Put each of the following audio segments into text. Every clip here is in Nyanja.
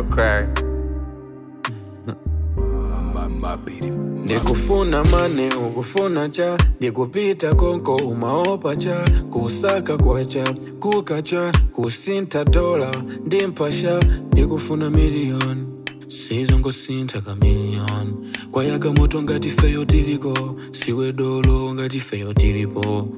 crack ndikufuna mane ukufuna cha ndikupita konko umaopa cha kusaka kwacha kukacha kusintha dola ndimpasha ndikufuna miliyoni sizongosintha kamiliyoni kwayaka moto ngati feyo tiliko siwe dolo ngati feyo tilipo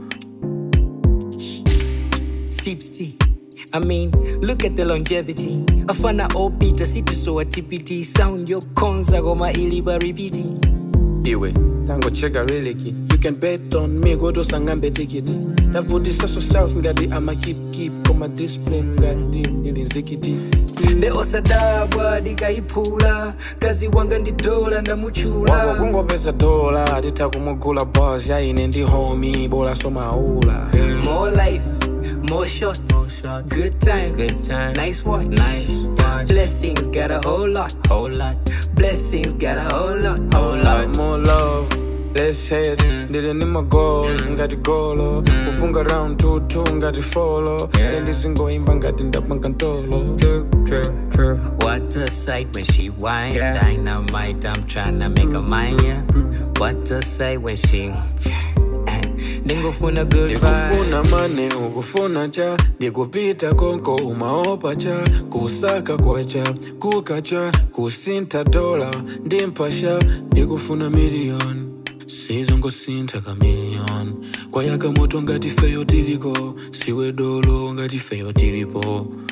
sips tea. I mean, look at the longevity. Afana opita city so a TPT sound your konza goma iliba repeat. iwe tangocheka reliki you can bet on me kotosangambe tikiti ndavutisaso south ngati ama keep keep koma discipline ngati ndilinzikiti nde osadabwa ndikayiphula kazi wanga ndi dola wako ndamuchula kungopeza dola titha kumugula bos yaine ndi homi bola somaula more life more shots, good times Good time. nice watch Nice watch. blessings got a whole lot Whole lot. blessings got a whole lot whole lot more love less hate ndili ni magoals ngati golo kufunga round tutu ngati folo Yeah. ndizingoimba ngati ndapanga ntolo True, true, true. What a sight when she whine Yeah. Dynamite, I'm tryna make a mind, yeah What a sight when she Ndingofuna good vibe ndikufuna mane ukufuna cha ndikupita konko umaopa cha kusaka kwacha kukacha kusintha dola ndimpasha ndikufuna miliyoni sizongosintha kamiliyoni kwayaka moto ngati feyo tiliko siwe dolo ngati feyo tilipo